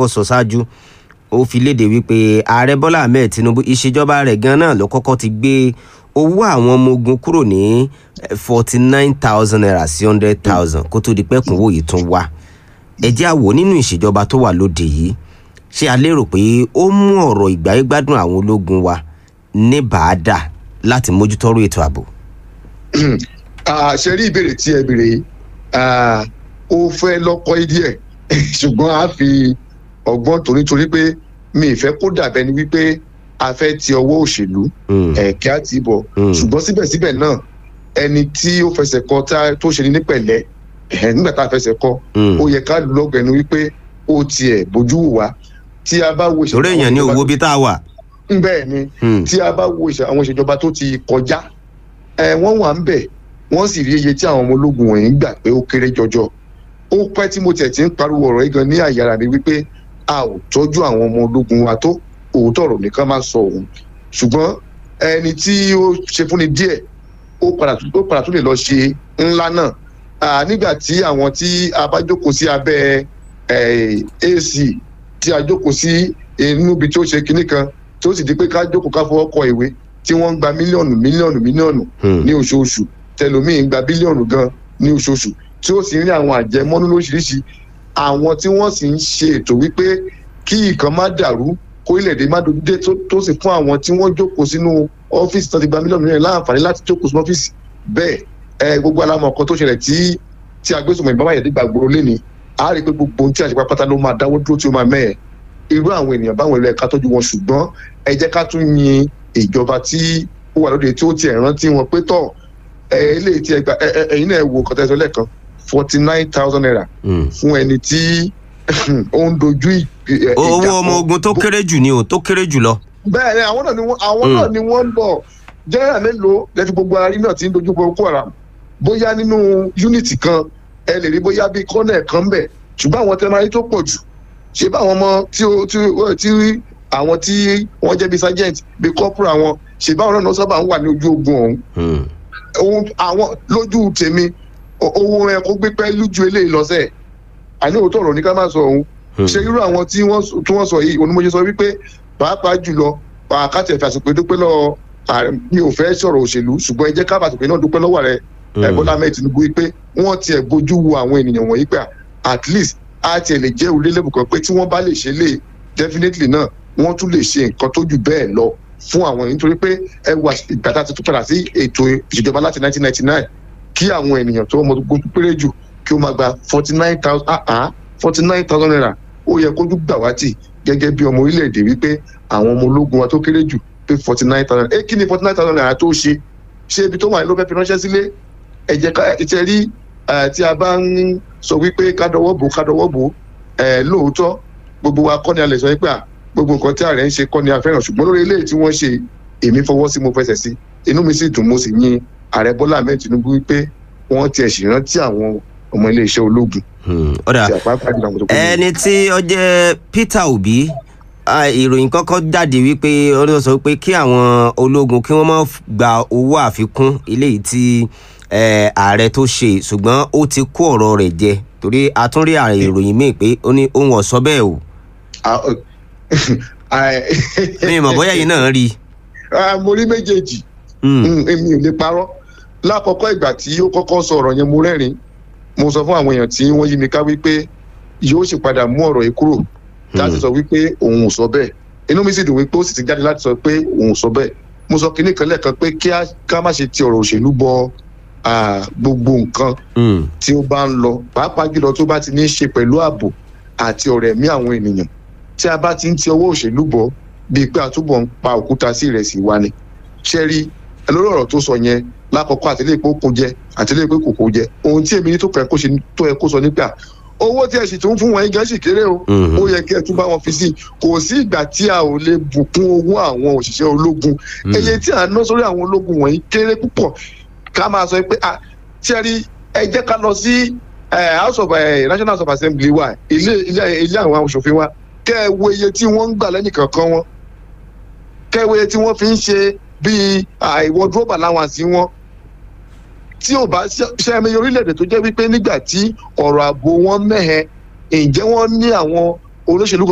kọ́kọ́ sọ ṣáájú ó fi léde wípé ààrẹ bọ́lá ahmed tinubu ìṣèjọba rẹ̀ gan náà ló kọ́kọ́ ti gbé owó àwọn ọmọ ogun kúrò ní forty nine thousand naira sí hundred thousand kó tó di pẹ́kúnwó yìí tún wá ẹ jẹ́ àwò nínú ìṣèjọba tó wà lóde yìí ṣé a lérò pé ó mú ọ̀rọ̀ ìgbáyégbádùn àwọn ológun wa ní bàádà láti mójútọ́rọ̀ ètò ààbò. ṣe rí ìbéèrè tí ẹ béèrè yìí ó fẹ́ lọ́kọ́ díẹ̀ ṣùgbọ́n a fi ọgbọ́n torítorí pé mi ì fẹ́ kó dàbẹ́ ni wípé a fẹ́ ti ọwọ́ òṣèlú ẹ̀kẹ́ àti ìbọ̀ ṣùgbọ́n síbẹ̀síbẹ̀ náà ẹni tí ó fẹsẹ̀ kọ tó ṣe ní ní pẹ̀lẹ́ nígbà tá a fẹsẹ̀ kọ ó yẹ ká lọ́gbẹ̀ẹ́nu wípé ó tiẹ̀ bójú wù wá tí a bá wo torí èèyàn ní owó bí tá a wà. bẹ́ẹ̀ ni tí a bá wo àwọn ìṣèjọba tó ti kọjá wọ́n wà ń bẹ̀ wọ́n sì rí iye tí àwọn ọmọ ológun wọ̀nyí ń gbà pé ó kéré jọjọ ó pẹ́ tí mo tiẹ̀ ti ń pariwo ọ̀rọ̀ yìí gan ní àyàrá mi wípé a ò tọ́jú àwọn ọmọ ológun wa tó òótọ́ ọ̀rọ̀ nìkan máa sọ òun ṣùgbọ́n ẹni tí ó ṣe fúnni díẹ̀ ó padà tún lè lọ ṣe ńlá náà nígbà tí àwọn tí a bá jókòó sí abẹ́ ac tí a jókòó sí inú ibi tí ó ṣe kinní kan tí ó sì di pé ká jókòó ká fọwọ́ kọ ìwé tí wọ́n ń gba mílíọ̀nù mílíọ̀nù mílíọ̀nù ní oṣooṣù tẹlomiin gba bílíọ̀nù gan ní oṣooṣù tí ó sì ń rí àwọn àjẹmọ́nú lóṣìṣì àwọn tí wọ́n sì ń ṣe ètò wípé kí nǹkan má dàrú kó ilẹ̀-èdè má dojú dé tó sì fún àwọn tí wọ́n jókòó sínú ọ́fíìsì tó ti gba mílíọ̀nù mílíọ̀nù láǹfààní láti jókòó sínú ọ́fíìsì bẹ́ẹ̀ ẹ gbogbo alámọ̀ kan tó ṣẹlẹ̀ tí tí agbésùnmọ̀ ìbámu àyẹ̀dẹ́ gbàgbóró léni a rí i pé gbogbo ohun tí àṣepá pátá ló máa dáwọ́ dúró tí ó máa mẹ́ẹ̀ irú àwọn ènìyàn báwọn ìlú ẹ̀ka tọ́jú wọn ṣùgbọ́n ẹ jẹ́ ká tún yin ìjọba tí ó wà lóde tí ó tiẹ̀ rántí wọn pé tọ̀ eléyìí tí ẹ gbà ẹ̀yin náà wo nǹkan tẹ́sán lẹ́ẹ̀kan forty nine thousand naira fún ẹni tí ó ń dojú ìjà owó ọmọ ogun tó kéré jù ni o tó kéré jù lọ. bẹ́ẹ̀ ni àwọn náà ni wọ́n àwọn náà ni wọ́n ń bọ̀ jẹ́rà mélòó lẹ́fi gbogbo arí náà ti ń dojú boko haram bóyá nínú yúnìtì kan ẹ lè rí bóyá bíi kọ́nẹ̀ kan bẹ̀ ṣùgbọ́n àwọn tẹ́lẹ̀ máa rí tó pọ̀ jù ṣé bá àwọn ọmọ tí ó tí ó tí àwọn tí wọ́n jẹ́ bíi sergeant bíi corporal wọn ṣé báwọn náà sábà ń wà ní ojú ogun ọ̀hún ohun àwọn lójú tèmi owó ẹ kó gbé pẹ́ lójú eléyìí lọ́sẹ̀ àní òótọ́ ọ̀rọ̀ ní ká má sọ òun ṣe irú àwọn tí wọ́n sọ yìí onímọ̀ṣe sọ wípé pàápàá jùlọ àkàtẹ̀ fàṣùpé dúpẹ́ lọ mi ò fẹ́ sọ̀rọ̀ òṣèlú ṣùgbọ́n ẹ jẹ́ ká fàṣùpé náà dúpẹ́ lọ́wọ́ rẹ Bọ́lá Ahmed Tinubu wípé wọ́n tiẹ̀ bójú wo àwọn ènìyàn wọ̀nyí pé at least a tiẹ̀ lè jẹ́ orílẹ̀-èdè kan pé tí wọ́n bá lè ṣe lè definitely náà wọ́n tún lè ṣe nǹkan tó jù bẹ́ẹ̀ lọ fún àwọn yìí nítorí pé ẹ wà ìgbà tá a ti tún padà sí ètò ìṣèjọba láti 1999 kí àwọn ènìyàn tó ọmọ gbogbo péré jù kí ó máa gba forty nine thousand ah ah forty nine thousand naira ó yẹ kójú gbà wá tì gẹ́gẹ́ bí ọmọ orílẹ̀-èdè wípé àwọn ọmọ ológun wa tó kéré jù pé forty nine thousand ẹ kí ni forty nine thousand naira tó ṣe ṣé ibi tó wà ló fẹ́ fi ránṣẹ́ sílé ẹ jẹ́ ká ẹ tẹ́ rí tí a bá ń sọ wípé ká dọwọ́ bò ká dọwọ́ bò lóòótọ́ gbogbo wa kọ́ ni a lè sọ wípé à gbogbo nǹkan tí ààrẹ ń ṣe kọ́ ni a fẹ́ràn ṣùgbọ́n lórí eléyìí tí wọ́n ṣe èmi fọwọ́ sí mo fẹsẹ̀ sí inú mi sì dùn mo sì yin ààrẹ Bọ́lá Ahmed Tinubu wípé wọ́n tiẹ̀ sì rántí àwọn ọmọ iléeṣẹ́ ológun. ọ̀dà ẹni tí ó jẹ́ Peter Obi ìròyìn kọ́kọ́ jáde wípé ó sọ pé kí àwọn ológun kí wọ́n má gba owó àfikún eléyìí tí ààrẹ tó ṣe ṣùgbọ́n ó ti kó ọ̀rọ̀ rẹ̀ jẹ torí a tún rí ààrẹ ìròyìn míì pé ó ní òun ọ̀sọ́ bẹ́ẹ̀ o. mi mọ̀ bóyá yìí náà rí. mo rí méjèèjì èmi ò lè parọ́ lákọ̀ọ́kọ́ ìgbà tí ó kọ́kọ́ sọ ọ̀rọ̀ yẹn mo rẹ́rìn mo sọ fún àwọn èèyàn tí wọ́n yí mi ká wípé yóò sì padà mú ọ̀rọ̀ yìí kúrò láti sọ wípé òun ò sọ bẹ́ẹ̀ inú mi sì dùn wípé ó sì ti jáde láti sọ pé òun ò sọ bẹ́ẹ̀ mo sọ kinní kan lẹ́ẹ̀kan pé kí ká má ṣe ti ọ̀rọ̀ òṣèlú bọ gbogbo nǹkan tí ó bá ń lọ pàápàá jùlọ tó bá ti ní í ṣe pẹ̀lú ààbò àti ọ̀rọ̀ ẹ̀mí àwọn ènìyàn tí a bá ti ń ti ọwọ́ òṣèlú bọ̀ bíi pé àtúbọ̀ ń pa òkúta sí ìrẹsì wa ni ṣẹ́rí lórí ọ̀rọ̀ tó sọ yẹn lákọ̀ọ́kọ́ àtìlẹ́yìn pé ó kún jẹ àtìlẹ́yìn pé kò kó jẹ ohun tí èmi ní tó fẹ́ kó ṣe tó yẹ kó sọ nígbà owó tí ẹ sì tún fún wọn yín gan sì kéré o ó yẹ kí ẹ tún bá wọn fi sí i kò sí ìgbà tí a ò lè bùkún owó àwọn òṣìṣẹ́ ológun eye tí a ná sórí àwọn ológun wọ̀nyí kéré púpọ̀ ká máa sọ pé tí ẹ rí ẹ jẹ́ ká lọ sí house of national house of assembly wa ilé ilé àwọn aṣòfin wa kẹ́ ẹ wo iye tí wọ́n ń gbà lẹ́yìn kankan wọn kẹ́ ẹ wo iye tí wọ́n fi ń ṣe bíi wardrobe allowance wọn tí ò bá ṣe ẹmẹ orílẹ̀-èdè tó jẹ́ wípé nígbà tí ọ̀rọ̀ ààbò wọn mẹ́hẹ ǹjẹ́ wọ́n ní àwọn olóṣèlú